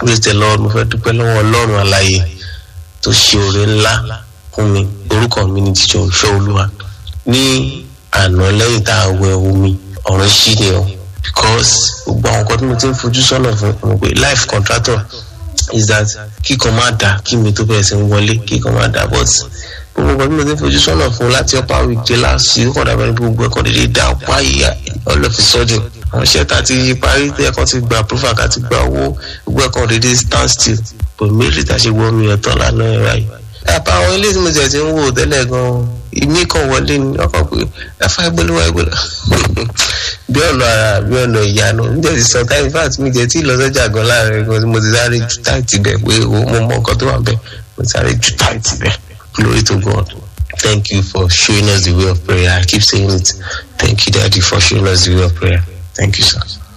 praise the lord mo fẹ́ dúpẹ́ lọ́wọ́ ọlọ́run àlàyé tó ṣe oore ńlá fún mi orúkọ mi ni jíjọ ìfẹ́ olúwa ní àná lẹ́yìn tá a wẹ omi ọ̀rọ̀ ṣí ni o because gbogbo àwọn nǹkan tí mo ti ń fojú sọ́nà fún mo pé life contractor is that kíkan máa dà kí mi tó bẹ̀rẹ̀ sí ń wọlé kíkan máa dà but gbogbo nǹkan tí mo ti ń fojú sọ́nà fún láti upper week dé last week ó kàn dàbẹ̀ ní gbogbo ẹ̀kọ́ dédé dá páyà all of a sudden àwọn iṣẹ́ tá a ti parí tí ẹ̀kọ́ ti gba approval ká ti gba owó gbogbo ẹ̀kọ́ dédé stand still but méjì tá a ṣe wọ́n mi ẹ̀ tán lánàá ẹ̀ ráyè. àpá àwọn ilé tí mo jẹ̀ ti ń wò tẹ́lẹ̀ gan-an ìmí kan wọlé ni ọkọ̀ pé ẹ̀fà ìgbóluwà ìgbóluwà bí ọ̀nà ara bí ọ̀nà ìyanu níjẹ́ ti sọ táyì fat mi jẹ́ tí ìlọsọ́jà gan láàrin gan mo ti sáré ju táìtì bẹ̀ pé mo mọ nǹkan tó wà bẹ̀ mo ti sáré ju táìtì bẹ̀ glory to God. Thank you for showing us the way of prayer. I keep saying it. Thank you, Daddy, for showing us the way of prayer. Thank you, sir.